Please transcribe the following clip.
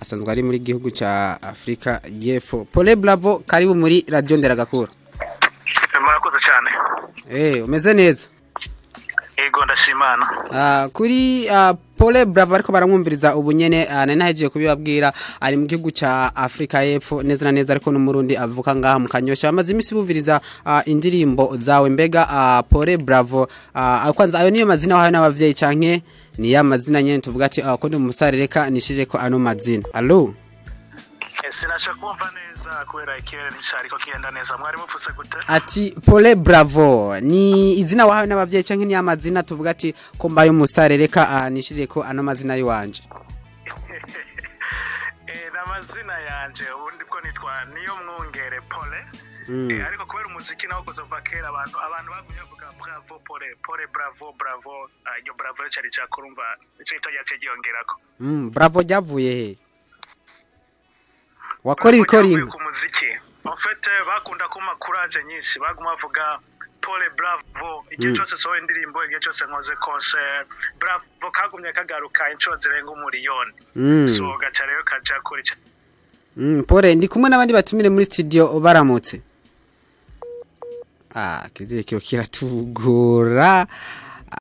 asanzwe ari muri gihugu ca Afrika y'Epfo Pole Bravo karibu muri Radio Nderagakura murakoze cyane eh umeze neza yego ndashimana Ah, kuri ah, Pole Bravo ariko baramwumviriza ubu nyene ah, nari nahejeje kubibabwira ari mu gihugu ca Afrika y'Epfo neza na neza ariko n'umurundi avuka ngaha mu kanyosha bamaze imisi bumviriza ah, indirimbo zawe mbega ah, Pole Bravo ah, kwanza ayo niyo mazina wahawe n'abavyeyi canke ni ya mazina nyene tuvuga ati ah, ko ndi umusare reka nishirire ko ano mazina allo sinasha kumva neza kubera ikirere nticyariko kigenda neza mwari mupfutse gute ati Pole Bravo ni izina wahawe n'abavyeyi canke ni ya mazina tuvuga ati ko mbaye umusare reka ah, nishirire ko ano mazina yiwanje Eh, ni amazina yanje ubundi bwo nitwa niyo mwungere pole Mm. Eh, ariko kubera umuziki nawo kuva kera abantu abantu bagumye bavuga bravo pole pole bravo bravo Ah, iryo bravo rero cyari cyakurumva icyo gito cyaciye giyongerako Mm, Bravo ryavuye he wakora ibikora Bavuye inka ku muziki en fait eh, bakunda kuma courage nyinshi baguma bavuga pole bravo igihe Mm. cyose sohoye indirimbo igihe cyose nkoze concert bravo kagumye kagaruka inshuro zirenga umuriyoni Mm. so gaca rero kaja kuri ca- Mm, pole ndi kumwe n'abandi batumire muri studio baramutse ah kizirikiro kiratugora